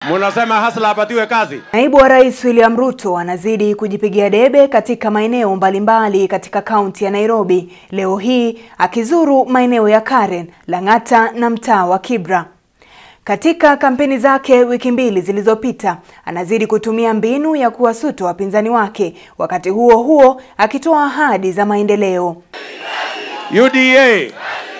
Munasema Hasla apatiwe kazi. Naibu wa Rais William Ruto anazidi kujipigia debe katika maeneo mbalimbali katika kaunti ya Nairobi, leo hii akizuru maeneo ya Karen, Lang'ata na mtaa wa Kibra. Katika kampeni zake wiki mbili zilizopita, anazidi kutumia mbinu ya kuwasuta wapinzani wake, wakati huo huo akitoa ahadi za maendeleo. UDA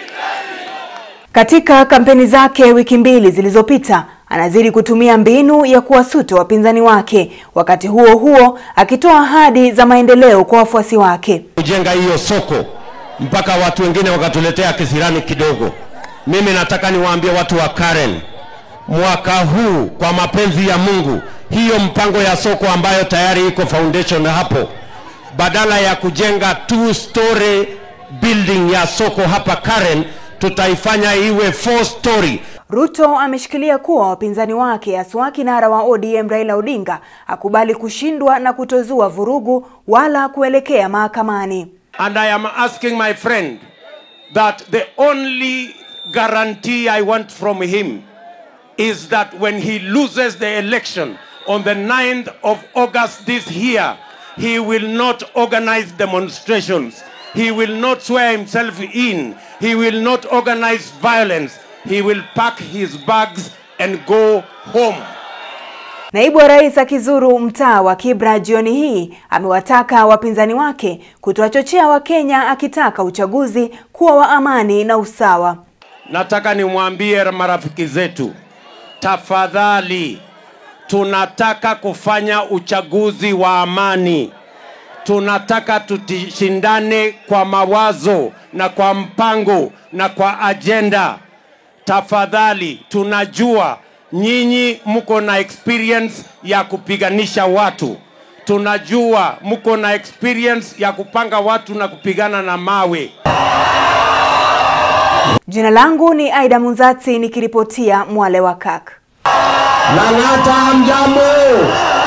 Katika kampeni zake wiki mbili zilizopita anazidi kutumia mbinu ya kuwasuta wapinzani wake, wakati huo huo akitoa ahadi za maendeleo kwa wafuasi wake. kujenga hiyo soko mpaka watu wengine wakatuletea kisirani kidogo. Mimi nataka niwaambie watu wa Karen, mwaka huu kwa mapenzi ya Mungu, hiyo mpango ya soko ambayo tayari iko foundation hapo, badala ya kujenga two story building ya soko hapa Karen, tutaifanya iwe four story Ruto ameshikilia kuwa wapinzani wake haswa kinara wa ODM Raila Odinga akubali kushindwa na kutozua vurugu wala kuelekea mahakamani. And I am asking my friend that the only guarantee I want from him is that when he loses the election on the 9th of August this year, he will not organize demonstrations. He will not swear himself in. He will not organize violence. He will pack his bags and go home. Naibu wa Rais akizuru mtaa wa Kibra jioni hii amewataka wapinzani wake kutowachochea Wakenya akitaka uchaguzi kuwa wa amani na usawa. Nataka nimwambie marafiki zetu, tafadhali, tunataka kufanya uchaguzi wa amani. Tunataka tushindane kwa mawazo na kwa mpango na kwa ajenda. Tafadhali, tunajua nyinyi mko na experience ya kupiganisha watu, tunajua mko na experience ya kupanga watu na kupigana na mawe. Jina langu ni Aida Munzati nikiripotia Mwale wa Kak. Lang'ata, mjambo?